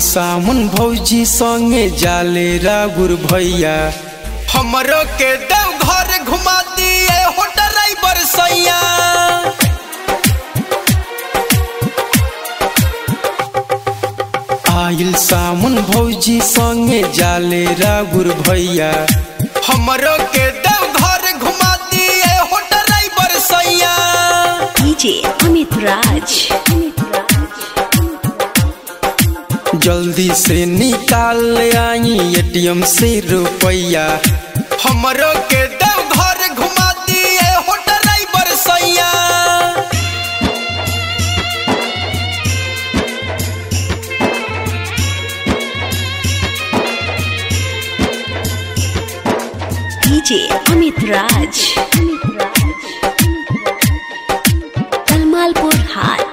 सामन भौजी संगे जाले रागुर भैया हमरो के देव घर घुमा दिए हो ड्राइवर सैया आइल सामन भौजी संगे जाले रागुर भैया हमरो के देव घर घुमा दिए हो ड्राइवर सैया DJ Amit Raj. जल्दी से निकाल आई एटीएम से रुपैया हमरो के देव घर घुमा दिए हो ड्राइवर सैया DJ Amit Raj. Talmalpur Hat.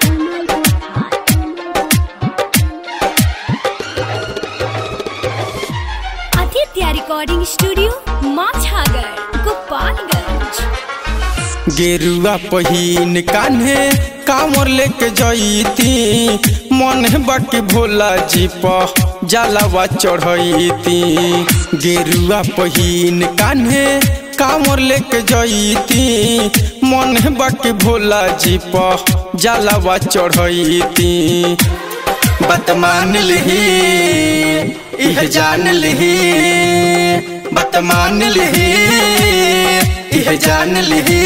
Aditya Recording Studio, Machhagar, Gopalganj. गेरुआ पहिन कान्हे कामर लेके जईती मन बाकी भोला जी प जलावा चढ़ैती गेरुआ पहिन कान्हे कामर लेके जईती मन बाकी भोला जी प जलावा चढ़ैती बात मान लिही इह जान लिही बात मान लिही इह जान लिही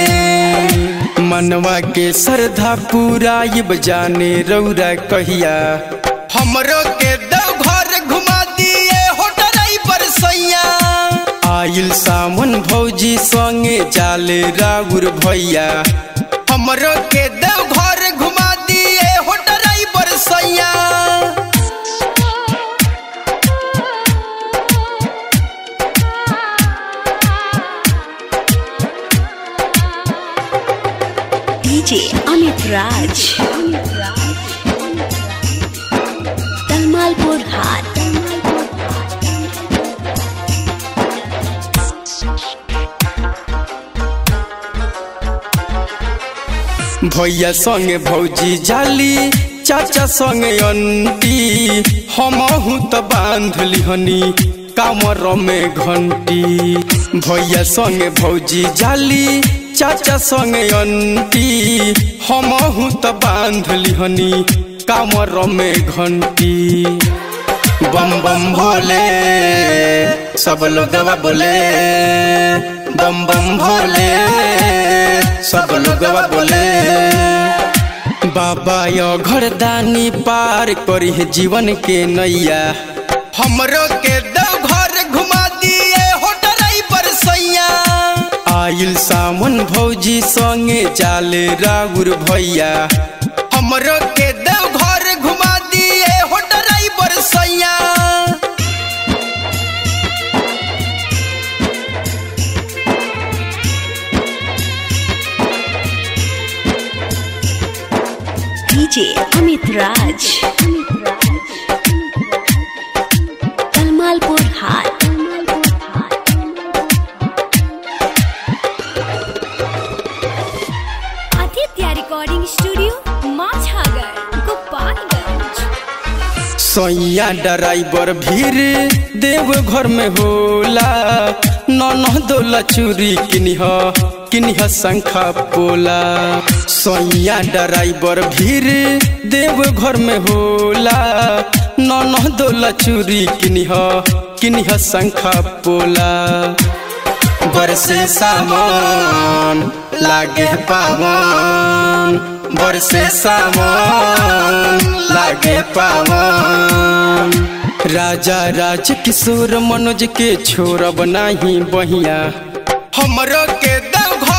मनवा के श्रद्धा पूरा इब जाने रौरा कहिया हमरो के देव घर घुमा दिए हो ड्राइवर सैया आइल सामन भौजी संगे जाले राउर भैया हमरो के देव घर घुमा दिए हो ड्राइवर सैया DJ Amit Raj. Talmalpur Hat. भैया संगे भौजी जाली चाचा संगे अंटी हमहू त बांध लिहनी कामर में घंटी भैया संगे भौजी जाली चाचा संगे अंटी हमहू त बांध लिहनी कामर में घंटी बम बम भोले सब लोग बोले बम बम भोले सब लोग बोले बाबा यो घरदानी पार करी है जीवन के नैया हमरो के देव घर घुमा दिए हो ड्राइवर सैया आइल सावन भौजी संगे जाले राउर भैया हमरो के देव घर घुमा दिए हो ड्राइवर सैया DJ Amit Raj. Talmalpur Hat. Aditya Recording Studio, Machhagar, Gopalganj. सैया ड्राइवर भीड़ देव घर में होला नन दोला चूरी किनिह किनिह शंखा पोला सैया ड्राइवर भीड़ देव घर में होला नन दोला चूरी किनिह किनिह शंखा पोला बरसे सामान लागे पावन बरसे सामान लागे पावन राजा राज किशोर मनोज के छोड़ बनाही बहिया हमरो के देव घर